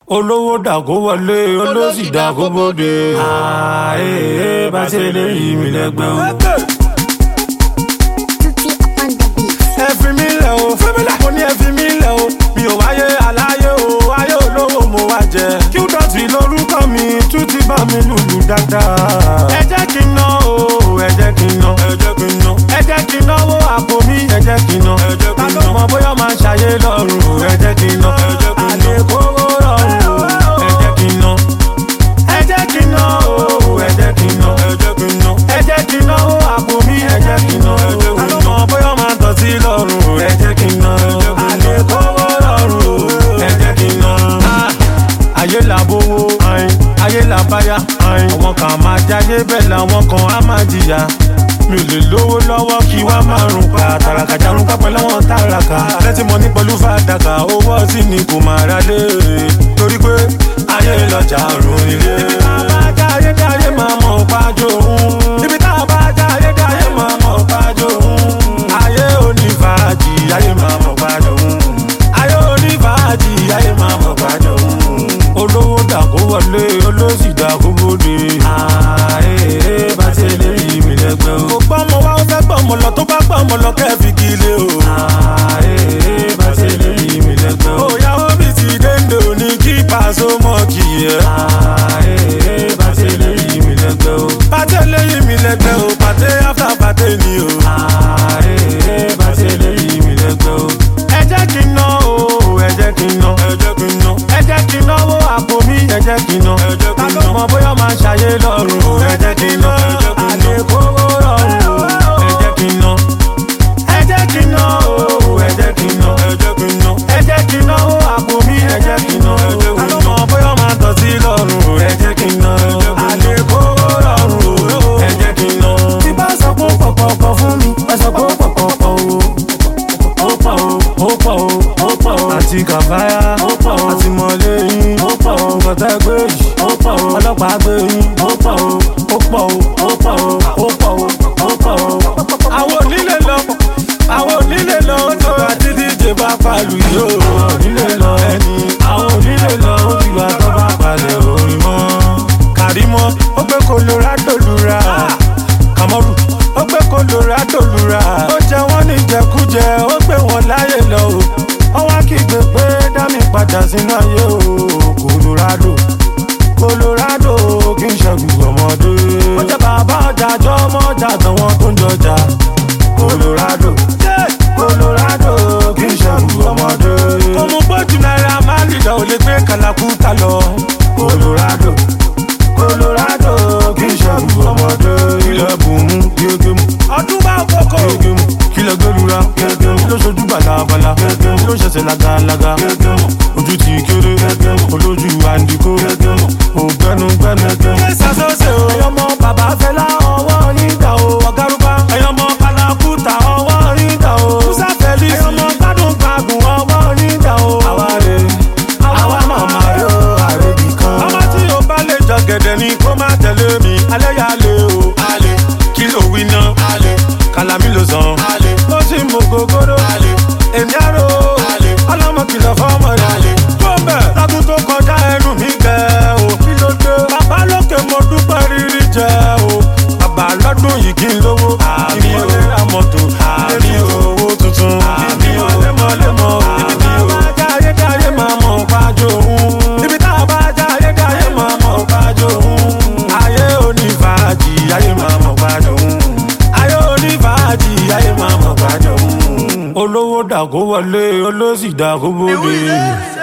olówó dàgó wọlé olóṣì dàgó bóde. ààyè bá ṣe lè yí mi lẹ́gbẹ́ o. Tutti on the beat. ẹ fi mí lẹ̀ o mo ní ẹ fi mí lẹ̀ o mi ò wáyé aláyé o ayé olówó mo wá jẹ. kí ó dọ̀tí lórúkọ mi tún ti bá mi lùlù dáadáa. ẹ jẹ́ kí n ná o ẹ jẹ́ kí n ná ẹ jẹ́ kí n ná ẹ jẹ́ kí n náwó àpò mi ẹ jẹ́ kí n ná ẹ jẹ́ kí n ná ta ló mọ bóyá máa ṣàyé lọ́rùn ẹ jẹ́ kí n ná ẹ jẹ́ kí n ná àlékòwò rọrùn ẹ jẹ́ kí n ná ẹ jẹ́ kí n ná o ẹ jẹ́ kí n ná ẹ jẹ́ kí n ná ẹ jẹ́ kí n náwó àpò mi ẹ jẹ́ kí n ná ta ló mọ bóyá máa tọ̀ sí lọ́rùn ẹ jẹ́ kí n ná àlékòwò rọrùn ẹ jẹ́ kí n ná. ayé là bówó ayin ayé là báyà ayin àwọn kan máa jáde bẹ́ẹ̀ làwọn kan á máa jìyà mi ò lè lówó lọ́wọ́ kí wá máa rùn pa tàràkà jarun pápẹ́ lọ́wọ́ tàràkà lẹ́tí mo ní pẹ̀lú fàdákà owó ọtí ni kò máa ra lé torí pé ayé lọ́jà rùn ilé. ibi tá a bá já ayé dá ayé máa mọ̀ pájó òun. ibi tá a bá já ayé dá ayé máa mọ̀ pájó òun. ayé onífàájì ayé máa mọ̀ pájó òun. ayé onífàájì ayé máa mọ̀ pájó òun. olówó dàgó wọlé olóṣì dàgó bóde. ààyè bá ṣe lè yí mi lẹ́gbẹ́ o. kò gbọ́ ọmọ wa ó fẹ́ gbọ́ ọmọ lọ tó bá gbọ́ ọmọ lọ kẹ́ẹ̀fì kí ilé o. ààyè bá ṣe lè yí mi lẹ́gbẹ́ o. òyà omi ti dénde òní kí pàṣẹ mọ́ kì í yẹ. ààyè bá ṣe lè yí mi lẹ́gbẹ́ o. pàṣẹ lè yí mi lẹ́gbẹ́ o pàṣẹ after pàṣẹ ni o. ààyè bá ṣe lè yí mi lẹ́gbẹ́ o. ẹ jẹ́ kí n ná o ẹ jẹ́ kí n ná ẹ jẹ́ kí n ná ẹ jẹ́ kí n náwó àpò mi ẹ jẹ́ kí n ná ẹ jẹ́ kí n ná ta ló mọ bóyá máa ṣàyé lọ́rùn ẹ jẹ́ kí n ná àlékòwò rọrùn ẹ jẹ́ kí n ná ẹ jẹ́ kí n ná o ẹ jẹ́ kí n ná ẹ jẹ́ kí n ná ẹ jẹ́ kí n náwó àpò mi ẹ jẹ́ kí n ná ta ló mọ bóyá máa tọ̀ sí lọ́rùn ẹ jẹ́ kí n ná àlékòwò rọrùn ẹ jẹ́ kí n ná. tí bá sọ pé pọ̀pọ̀pọ̀ fún mi ẹ sọ pé pọ̀pọ̀pọ̀ o ó pọ̀ o ó pọ̀ o ó pọ̀ o àti kàfáyà ó pọ̀ o àti mọ̀lẹ́ yín ó pọ̀ o kọ̀tà gbé yìí ó pọ̀ o ọlọ́pàá gbé yín ó pọ̀ o ó pọ̀ o ó pọ̀ o ó pọ̀ o ó pọ̀ o. àwọn onílé lọ àwọn onílé lọ ó tó àti díje bá palu yìí ó onílé lọ ẹni àwọn onílé lọ ó ti wà tó bá palẹ̀ orin mọ́. kàrímọ́ ó gbé colorado lura kàmọ́rù ó gbé colorado lura ó jẹ wọ́n ní jẹkújẹ ó gbé wọn láyè lọ o ó wá kígbe pé dá mi padà sínú ayé o colorado colorado kì í ṣẹ́gun ọmọdé. ó jẹ́ bàbá ọjà jọ ọmọ ọjà àtàwọn tó ń jọjà colorado colorado kì í ṣẹ́gun ọmọdé. kò mú gbójú náírà máa ń lìdá ò lè gbé kàlàkùtà lọ colorado colorado kì í ṣẹ́gun ọmọdé. ilẹ̀ bùnmú gégémù ọdún bá kókó gégémù kílẹ̀ gbẹ́lura gégémù kí ló ṣojú balabala gégémù kí ló ṣẹ̀ṣẹ̀ lagalaga gégémù ojú ti kéré gégémù olójú àǹdíkó gégémù ògbẹ́nugbẹ́nu gégémù. ṣé ṣàṣọṣe o ẹyọmọ bàbá fẹlá ọwọ́ yín dà o ọ̀gárùbá ẹyọmọ kalakuta ọwọ́ yín dà o musa fẹlí ẹyọmọ gbádùn gbàgùn ọwọ́ yín dà o. àwa rè àwa màmá yó àrèbì kan. ọmọ tí o bá lè jọ gẹ̀dẹ̀ ni kó má tẹ̀lé mi alẹ́ yà lé o. alẹ́ kí ló wí ná. alẹ́ kàlámì ló sàn. alẹ́ ó sì mú gogoro. alẹ́ èmi àrò. alẹ́ ọlọ́mọ kìlọ̀ fọ́mọ rẹ̀. alẹ́ tó bẹ̀ lọ́dún tó kọjá ẹnu mi gẹ̀ o. kí ló dé. bàbá lókè mo dúpẹ́ rírí jẹ o. bàbá lọ́dún yìí kí n lówó. àmì o lè ra mọ́tò. àmì o owó tuntun. àmì o lemọ́lemọ́. ibi tá a bá já ayé dá ayé máa mọ̀ pájó òun. ibi tá a bá já ayé dá ayé máa mọ̀ pájó òun. ayé onífàájì ayé máa mọ̀ pájó òun. ayé onífàájì ayé máa mọ̀ pájó òun. olówó dàgó wọlé olóṣì dàgó bóde.